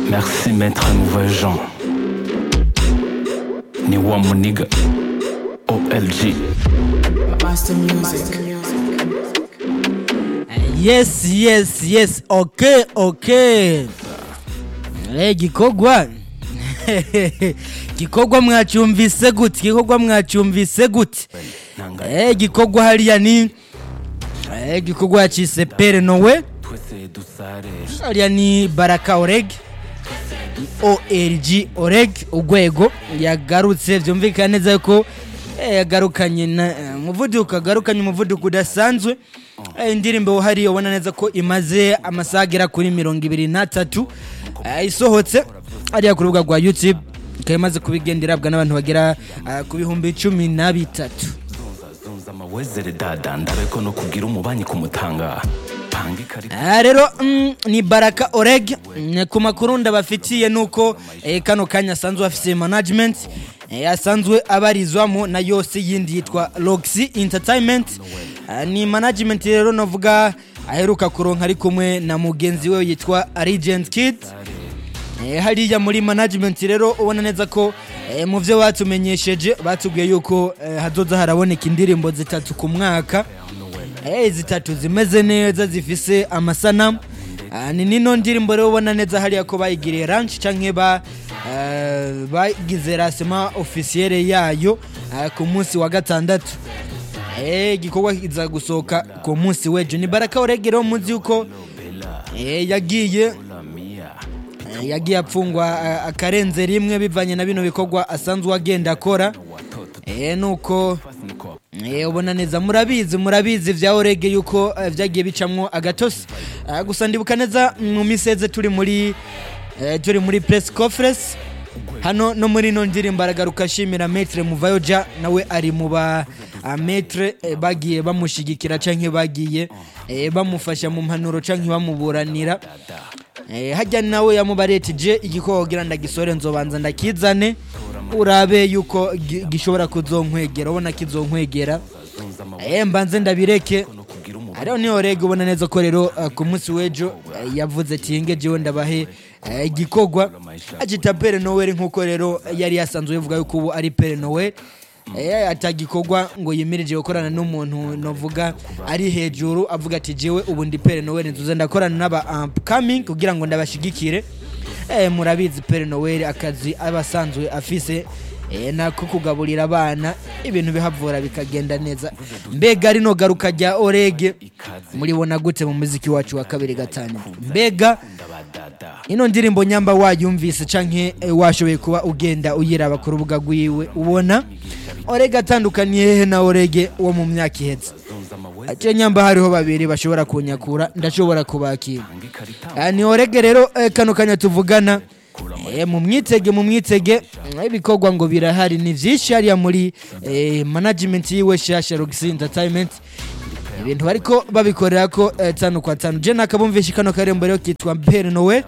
Merci maître Nouvel Jean. Ni wa muniga. OLG. Master Music. yes yes yes okay okay Eh, gikorwa gikorwa mwacyumvise gute gikorwa mwacyumvise gute Eh, gikorwa hariya ni Eh, gikorwa yacise pere nowe Twese dusare. hariya ni baraka oreg org oreg urwego yagarutse byumvikana neza yuko eh, yagarukanye na eh, umuvuduko agarukanye umuvuduko udasanzwe Eh, indirimbo hariya ubona neza ko imaze amasaha agera kuri mirongo ibiri n'atatu eh, isohotse hariya ku rubuga rwa youtube ikaba imaze kubigendera irabwa n'abantu bagera eh, ku bihumbi cumi na bitatu Zunza amawezere dada ndabe ko no kugira umubanyi kumutanga. Panga ikarita. Ah, rero mm, ni baraka oreg Mm, ku makuru ndabafitiye nuko eh, kano kanya asanzwe afise management eh, asanzwe abarizwamo na yose yindi yitwa Roxy Entertainment Ah, ni management rero navuga aheruka kuronka ari kumwe na mugenzi we yitwa Regent Kid Eh, hariya muri management rero ubona neza ko eh, mu byo batumenyesheje batubwiye yuko eh, hazoza haraboneka indirimbo zitatu ku mwaka Eh, zitatu zimeze neza zifise amasanamu Ah, ni nino ndirimbo rero ubona neza hariya ko bayigiriye ranch canke ba eh, bagize rasema officiere yayo ah, ku munsi wa gatandatu Eh, igikorwa kiza gusohoka ku munsi w'ejo ni baraka uregero muzi yuko eh, yagiye Eh, yagiye apfungwa eh, akarenze rimwe bivanye na bino bikorwa asanzwe agenda akora Eh, nuko Eh, ubona neza murabizi murabizi vya orege yuko eh, vyagiye bicamwo agatosi Ah, gusa ndibuka neza mu miseze turi muri eh, turi muri press conference hano no muri no ndirimbo aragaruka ashimira metre muvayoja nawe ari mu ba ah, metre eh, bagiye bamushigikira canke bagiye eh, bamufasha mu mpanuro canke bamuburanira Eh, hajya nawe yamubaretije igikoko kugira ndagisore nzobanza ndakizane urabe yuko gi- gishobora kuzonkwegera ubona kizonkwegera eh, mbanze ndabireke hariho niho rege ubona neza ko rero uh, ku munsi w'ejo uh, yavuze ati yenge jewe ndabahe uh, igikorwa agita pere noweli nk'uko rero yari yasanzwe bivuga yuko ubu ari pere noweli Eh, atagikorwa ngo yimirije gukorana n'umuntu novuga ari hejuru avuga ati jewe ubu ndi pere noweli nzuze ndakorana n'aba upcoming kugira ngo ndabashigikire eh, murabizi pere noweli akazi aba asanzwe afise eh, nako kugaburira abana ibintu bihavura bikagenda neza mbega rino garuka rya orege muribona gute mu muziki wacu wa kabiri gatanu mbega ino ndirimbo nyamba wayumvise canke eh, washoboye kuba ugenda uyiraba ku rubuga rwiwe ubona orege atandukaniye hehe na orege wo mu myaka ihetse ace nyamba hariho babiri bashobora kunyakura ndashobora kubakira Ah, ni orege rero eh, kano kanya tuvugana Eh, mu mwitege mu mwitege mm, ibikorwa ngo birahari ni vyinshi hariya muri eh, management yiwe shasha Roxy Entertainment ibintu bariko babikorera ko eh, tanu kwa tanu je nakabumvisha kano karembo rero kitwa Pere Noel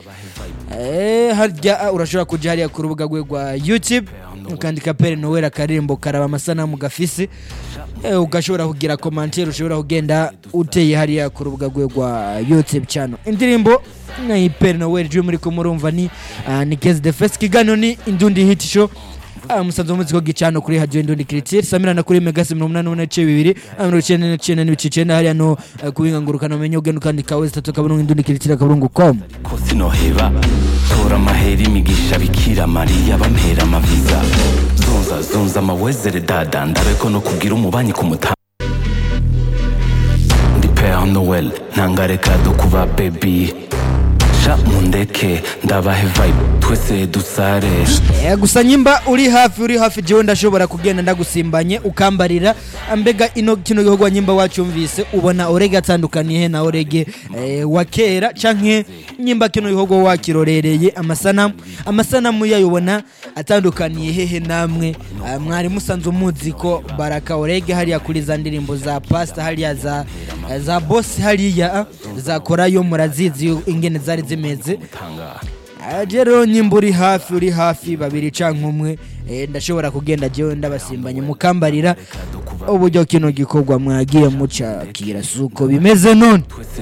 eh, harya ah, urashobora kuja hariya ku rubuga rwe rwa YouTube ukandika Pere Noel akarembo karaba amasanamu gafise eh, ugashobora kugira commentaire ushobora kugenda uteye hariya ku rubuga rwe rwa YouTube channel indirimbo na Pere Noel je muri ko murumva ni ah, ni Case the First kiganiro ni Indundi Hit Show Ah, musanze muzi ko gicano kuri radio Indundi Critique samirana kuri Megasi 88 bibiri amiro 99 n'ibice 9 hariya no eh, kubinga ngurukana umenye ugenda ukandika wese tatu kabungu Indundi Critique kabungu com ko sinoheba tora amahera imigisha bikira mariya bampera amaviza zunza zunza amawezere dada ndabe ko no kugira umubanyi kumutanga ndi pere noel ntangare kado kuba bebi sha mundeke ndabahe vibe twese dusare Eh, gusa nyimba uri hafi uri hafi jewe ndashobora kugenda ndagusimbanye ukambarira mbega ino kino gikorwa nyimba wacumvise ubona orege atandukaniye he na orege eh, wa kera canke nyimba kino gikorwa wakirorereye amasanamu amasanamu yayo ubona atandukaniye hehe namwe Ah, mwari musanzwe muzi ko baraka orege hariya kuri za ndirimbo za pasta hariya za za boss hariya ah, za korayo murazizi ingene zari zimeze Ah, je rero nyimba uri hafi uri hafi babiri canke umwe eh, ndashobora kugenda jewe ndabasimbanye mukambarira uburyo kino gikorwa mwagiye mucakira suko bimeze none